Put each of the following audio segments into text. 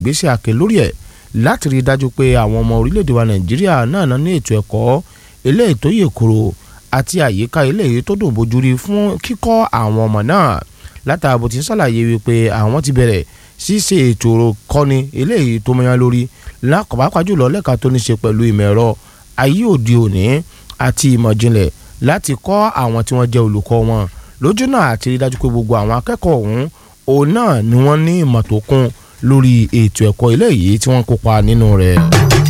ìgbésẹ̀ àkè lórí ẹ̀ láti rí i dájú pé àwọn ọmọ orílẹ̀-èdè wa nàìjíríà náà náà ní ètò ẹ̀kọ́ eléyìí tó yè kúrò àti àyíká eléyìí tó dùn bójú rí fún kíkọ́ àwọn ọmọ náà látàbò tí ń ṣàlàyé wípé àwọn ti bẹ̀rẹ̀ ṣíṣe ètò kọ́ni eléyìí tó mọ́yán lórí lákọ̀ọ́pàá jùlọ lẹ́ka tó ní ṣe pẹ̀lú ìmọ̀ ẹ̀rọ ayé òde òní àti ìmọ̀ ìjìnlẹ̀ láti kọ́ àwọn tí wọ́n jẹ́ olùkọ́ wọn lójú náà àti rí dájú pé gbogbo àwọn akẹ́kọ̀ọ́ ọ̀hún òun náà ni wọ́n ní ìmọ̀ tó kún lórí ètò ẹ̀kọ́ eléyìí tí wọ́n kópa nínú rẹ̀.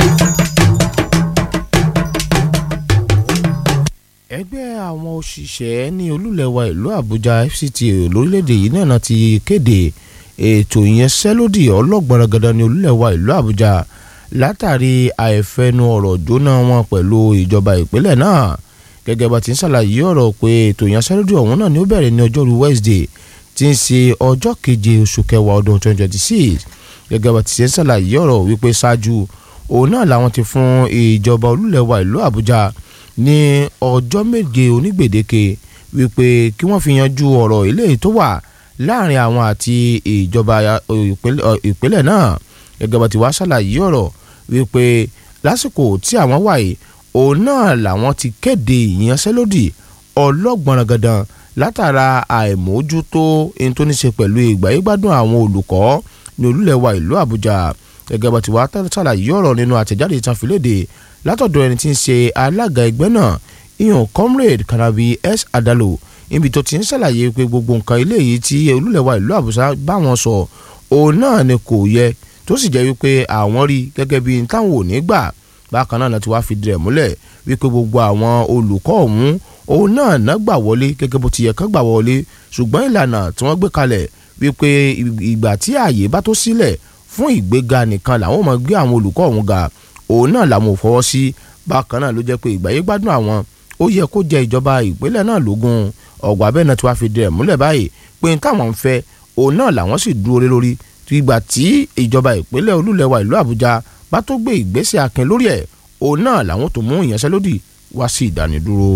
ẹgbẹ́ àwọn òṣìṣẹ́ ní olúlẹ̀wà ìlú àbújá fct lórílẹ̀‐èdè yìí náà ti kéde ètò ìyẹnsẹ́lódì ọlọ́gbọ̀nràgàdà ní olúlẹ̀wà ìlú àbújá látàrí àìfẹnu ọ̀rọ̀ jóná wọn pẹ̀lú ìjọba ìpínlẹ̀ náà gẹ́gẹ́ bá ti ń ṣàlàyé ọ̀rọ̀ pé ètò ìyẹnsẹ́lódì ọ̀hún náà ni ó bẹ̀rẹ̀ ní ọjọ́rú wednesday tí ń ṣe ọjọ́ keje oṣù kẹwàá ọdún 2026 gẹ́gẹ́ bá ti ṣe ń ṣàlàyé ọ̀rọ̀ wípé ṣáájú òun náà làwọn ti fún ìjọba olúlẹ̀wà ìlú àbújá ní ọjọ́ méje onígbèdéke wípé kí wọ́n fi yanjú ọ̀rọ̀ eléyìí tó wà láàrin àwọn àti ìjọba ìpínlẹ̀ náà gẹ́gẹ́ bá ti wá ṣàlàyé ọ̀rọ̀ wípé lásìkò tí àwọn wà yìí òun náà làwọn ti kéde ìyanṣẹ́lódì ọlọ́gbọ̀nràgàdàn látara àìmójútó ohun tó ní ṣe pẹ̀lú ìgbáyégbádùn àwọn olùkọ́ ní olúlẹ̀wà ìlú àbújá gẹ́gẹ́ bá ti wá ṣàlàyé ọ̀rọ̀ nínú àtẹ̀jáde ìtànfìlédè látọ̀dọ̀ ẹni tí ń ṣe alága ẹgbẹ́ náà ìyàn comrade kanabi s adalo níbi tó ti ń ṣàlàyé pé gbogbo nǹkan eléyìí tí olúlẹ̀wà ìlú àbújá bá wọn sọ òun náà ni kò yẹ tó sì jẹ́ wípé àwọn rí gẹ́gẹ́ bí táwọn ò ní gbà bákan náà ti wá fi dirẹ̀ múlẹ̀ wípé gbogbo àwọn olùkọ́ ọ̀hún òun náà ná gbà wọlé gẹ́gẹ́ bó ti yẹ kán gbà wọlé ṣùgbọ́n ìlànà tí wọ́n gbé kalẹ̀ wípé ìgbà tí ààyè bá tó sílẹ̀ fún ìgbéga nìkan làwọn máa gbé àwọn olùkọ́ ọ̀hún ga òun náà làwọn ò fọwọ́ sí bákan náà ló jẹ́ pé ìgbáyé gbádùn àwọn ó yẹ kó jẹ ìjọba ìpínlẹ̀ náà lógún ọ̀gbà abẹ́ náà tí wàá fi dirẹ̀ múlẹ̀ báyìí pé n táwọn ń fẹ́ òun náà làwọn sì dúró lé lórí ìgbà tí ìjọba ìpínlẹ̀ olúlẹ̀wà ìlú àbújá bá tó gbé ìgbésẹ̀ akin lórí ẹ̀ òun náà làwọn tó mú ìyanṣẹ́lódì wá sí ìdánidúró.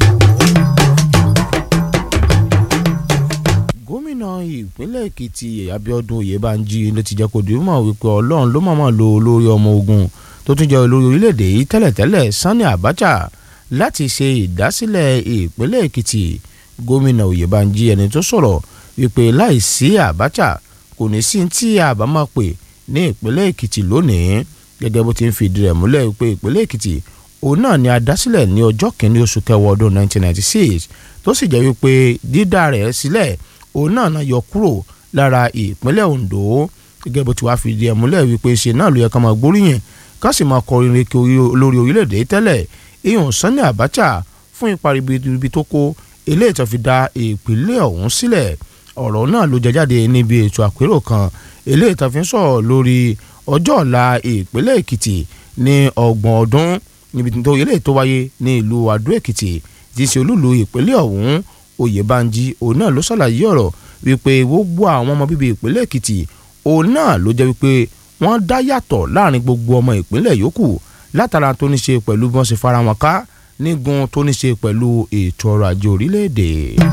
gómìnà ìpínlẹ̀ èkìtì abiodun oyèbánjí ló ti jẹ́ kó di mọ̀ wípé ọlọ́run ló mọ̀ọ́mọ̀ lo olórí ọmọ ogun tó tún jẹ́ olórí orílẹ̀-èdè yìí tẹ́lẹ̀tẹ́lẹ̀ sani abacha láti ṣe ìdásílẹ̀ ìpínlẹ̀ èkìtì gómìnà oyèbánjí ẹni tó sọ̀rọ̀ wípé láìsí abacha kò ní sí tí àbá máa pè ní ìpínlẹ̀ èkìtì lónìí gẹ́gẹ́ bó ti ń fìdí rẹ̀ múlẹ̀ wípé ìpínlẹ̀ èkìtì òun náà ni adásílẹ̀ ní ọjọ́ kìíní oṣù kẹwàá ọdún 1996 tó sì jẹ́ wípé dídá rẹ̀ sílẹ̀ òun náà náà yọ kúrò lára ìpínlẹ̀ ondo gẹ́gẹ́ bó ti wá fìdí ẹ̀ múlẹ̀ wípé ṣe náà ló yẹ ká máa gbóríyìn ká sì máa kọrin reke olórí orílẹ̀-èdè tẹ́lẹ̀ ìhùn Sani Abacha fún ipa ribiribi tó kó eléyìí tó fi dá ìpínlẹ̀ ọ̀hún sílẹ̀ ọ̀rọ̀ náà ló jẹ jáde níbi ètò àpérò kan eléyìí tó fi ń sọ̀rọ̀ lórí ọjọ́ ọ̀la ìpínlẹ̀ Èkìtì ní ọgbọ̀n ọdún níbi tó eléyìí tó wáyé ní ìlú Adó Èkìtì tí í ṣe olúlu ìpínlẹ̀ ọ̀hún Oyèbánjí òun náà ló ṣàlàyé ọ̀rọ̀ wípé gbogbo àwọn ọmọ bíbí ìpínlẹ̀ Èkìtì òun náà ló jẹ́ wípé wọ́n dá yàtọ̀ láàrin gbogbo ọmọ ìpínlẹ̀ yòókù látara tó ní ṣe pẹ̀lú bí wọ́n ṣe fara wọn ká nígun tó ní ṣe pẹ̀lú ètò ọrọ̀ ajé orílẹ̀-èdè.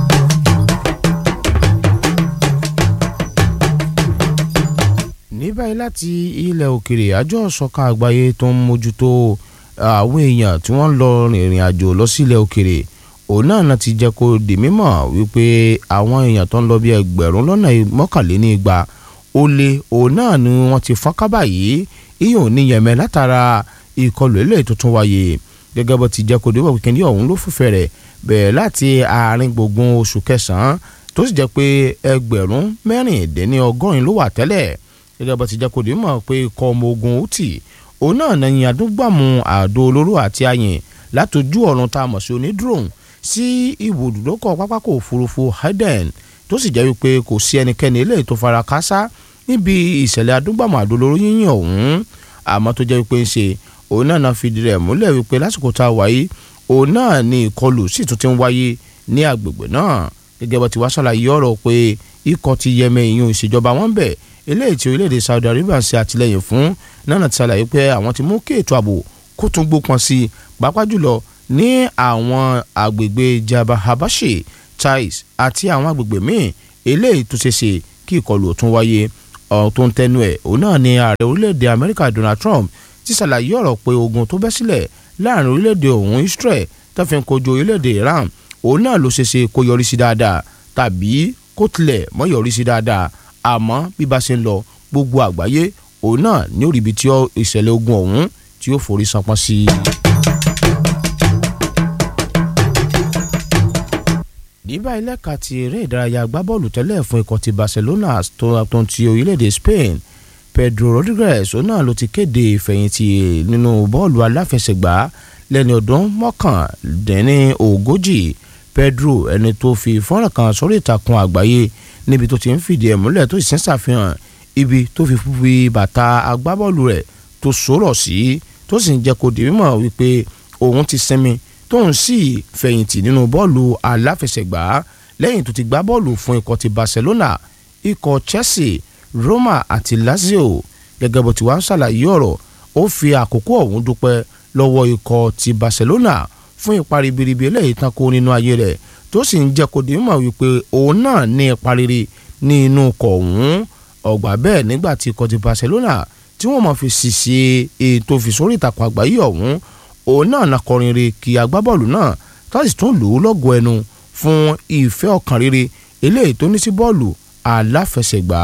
ní báyìí láti ilẹ̀ òkèrè àjọ ìṣọ̀kan àgbáyé tó ń mójútó àwọn èèyàn tí wọ́n lọ rìnrìn àjò lọ sí ilẹ̀ òkèrè òun náà náà ti jẹ́ kó di mímọ̀ wípé àwọn èèyàn tó ń lọ bí ẹgbẹ̀rún lọ́nà mọ́kànléní igba ó lé òun náà ni wọ́n ti fọ́n kábà yìí ìyẹn ò ní yẹmẹ látara ìkọlù ilé tuntun wáyé gẹ́gẹ́ bó ti jẹ́ kó débọ̀ kíkẹ́ ní ọ̀hún ló fúnfẹ́ rẹ̀ bẹ̀rẹ̀ láti àárín gbùngbùn oṣù kẹsàn-án tó sì jẹ́ pé ẹgbẹ̀rún mẹ́rìndínlẹ́ ọgọ́rin ló wà tẹ́lẹ̀ gẹ́gẹ́ bó ti jẹ́ kó débọ̀ pé ikọ̀ ọmọ ogun hútì òun náà nẹ̀yìn àdúgbàmù àdó olóró àti ayìn látòjú ọ̀run tá a mọ̀ sí onídrone sí ibùdókọ̀ pápákọ̀ òfurufú Hayden tó sì jẹ́ wípé kò sí ẹnikẹ́ni eléyìí tó fara káásá níbi ìṣẹ̀lẹ̀ adúgbàmù àdó olóró yíyìn ọ̀hún àmọ́ tó jẹ́ wípé ń ṣe òun náà náà fìdí rẹ̀ múlẹ̀ wípé lásìkò tá a wáyé òun náà ni ìkọlù sì tún ti ń wáyé ní agbègbè náà gẹ́gẹ́ bó ti wá ṣàlàyé ọ̀rọ̀ pé ikọ̀ ti yẹmẹ ìyún ìṣèjọba wọn bẹ̀ eléyìí tí orílẹ̀-èdè Saudi Arabia ń ṣe àtìlẹ́yìn fún náà ti ṣàlàyé pé àwọn ti mú kí ètò ààbò kó tún gbópọn sí i pàápàá jùlọ ní àwọn agbègbè Jabal Habashi Taiz àti àwọn agbègbè míì eléyìí tó ṣe ṣe kí ìkọlù tún wáyé tó ń tẹnu ẹ̀ òun náà ni ààrẹ orílẹ̀-èdè Amẹ́ríkà Donald Trump ti ṣàlàyé ọ̀rọ̀ pé ogun tó bẹ́ sílẹ̀ láàrin orílẹ̀-èdè òun Israel tó fi ń kojú orílẹ̀-èdè Iran òun náà ló ṣeéṣe kó yọrí sí dáadáa tàbí kó tilẹ̀ mọ́ yọrí sí dáadáa àmọ́ bí bá ṣe ń lọ gbogbo àgbáyé òun náà ní òrìbí tí ìṣẹ̀lẹ̀ ogun ọ̀hún tí ó forí sanpọ́n sí i. nígbà ilẹ̀ka ti eré ìdárayá agbábọ́ọ̀lù tẹ́lẹ̀ fún ikọ̀ ti Barcelona tó tó ti orílẹ̀-èdè Spain Pedro Rodriguez òun náà ló ti kéde ìfẹ̀yìntì nínú bọ́ọ̀lù aláfẹsẹ̀gbá lẹ́ni ọdún mọ́kàndínní ogójì Pedro ẹni tó fi fọ́nrán kan sórí ìtàkùn àgbáyé níbi tó ti ń fìdí ẹ̀ múlẹ̀ tó sì ń ṣàfihàn ibi tó fi fi bàtà agbábọ́ọ̀lù rẹ̀ tó sọ̀rọ̀ sí tó sì ń jẹ́ kó di mímọ̀ wípé òun ti sinmi tóun sì fẹ̀yìntì nínú bọ́ọ̀lù aláfẹsẹ̀gbá lẹ́yìn tó ti gbá bọ́ọ̀lù fún ikọ̀ ti Barcelona ikọ̀ Chelsea Roma àti Lazio gẹ́gẹ́ bó ti wá ń ṣàlàyé ọ̀rọ̀ ó fi àkókò ọ̀hún dúpẹ́ lọ́wọ́ ikọ̀ ti Barcelona fún ipa ribiribi eléyìí tán kó nínú ayé rẹ̀ tó sì ń jẹ́ kó di mímọ̀ wípé òun náà ní ipa rere ní inú ikọ̀ ọ̀hún ọgbà bẹ́ẹ̀ nígbà tí ikọ̀ ti Barcelona tí wọ́n máa fi ṣìṣe ètò ìfìsórí ìtàkùn àgbáyé ọ̀hún òun náà na kọrin re kí agbábọ́ọ̀lù náà tó sì tún lù ú lọ́gọ̀ ẹnu fún ìfẹ́ ọkàn rere eléyìí tó ní sí bọ́ọ̀lù aláfẹsẹ̀gbá.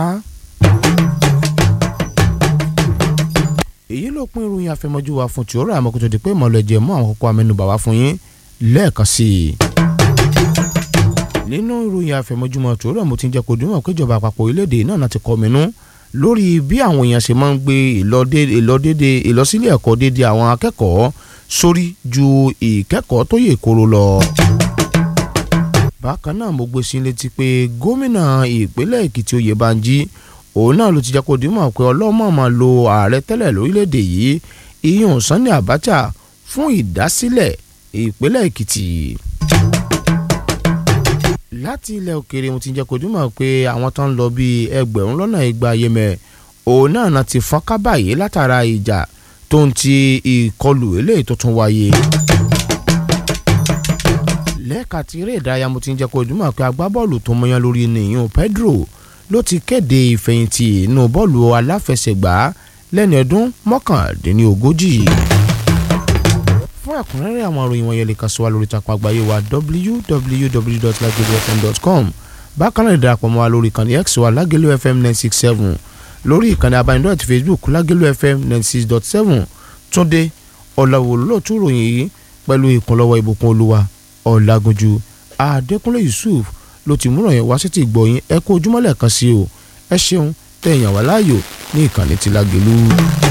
èyí ló pín ìròyìn àfẹmọ́jú wa fún tìórà àmọ́kòtò di pé ìmọ̀lẹ́jẹ̀ mú àwọn kókó amẹ́nubà wá fún yín lẹ́ẹ̀kan sí i. nínú ìròyìn àfẹmọ́júmọ́ tìórà mo ti ń jẹ́ kó dùn mọ́ pé ìjọba àpapọ̀ orílẹ̀-èdè náà láti kọ́ mi nú lórí bí àwọn èèyàn ṣe máa ń gbé ìlọdédé ìlọsílé ẹ̀kọ́ dédé àwọn akẹ́kọ̀ọ́ sórí ju ìkẹ́kọ̀ọ́ tó yè kóró lọ. bákan náà mo gbé sí létí pé gómìnà ìpínlẹ̀ èkìtì oyèbánjí òun náà ló ti jẹ́ kó dìímọ̀ pé ọlọ́mọ máa lo ààrẹ tẹ́lẹ̀ lórílẹ̀‐èdè yìí iyún Sani Abacha fún ìdásílẹ̀ ìpínlẹ̀ èkìtì láti ilẹ̀ òkèèrè mo ti jẹ́ kó dìímọ̀ pé àwọn tó ń lọ bíi ẹgbẹ̀rún lọ́nà igba yẹmẹ òun náà náà ti fọ́n kábàáyé látara ìjà tó ń ti ìkọlù eléyìí tó tún wáyé. lẹ́ẹ̀ka tí eré ìdárayá mo ti ń jẹ́ kó dìímọ̀ pé agbábọ́ọ̀lù tó mọyán lórí nìyẹn Pedro ló ti kéde ìfẹ̀yìntì inú bọ́ọ̀lù aláfẹsẹ̀gbá lẹ́ni ọdún mọ́kàndínlógójì. fún ẹ̀kúnrẹ́rẹ́ àwọn ìròyìn wọ̀nyẹn lè kàn sí wa lórí ìtàkùn àgbáyé wa www.lagelufm.com bákan náà ìdarapọ̀ mọ́ wa lórí ìkànnì x wa lagelu fm nine six seven lórí ìkànnì abánidọ́rẹ̀ ti facebook lagelu fm ninety six dot seven túndé ọ̀làwò lóòtú ròyìn yìí pẹ̀lú ìkúnlọ́wọ́ ìbùkún olúwa ọ̀làgúnjú adékúnlé yusuf ló ti múràn yẹn wá sí ti gbọ̀yìn ẹ kó ojúmọ́lẹ̀ kan sí o ẹ ṣeun tẹ̀yàn wá láàyò ní ìkànnì ti lágelu.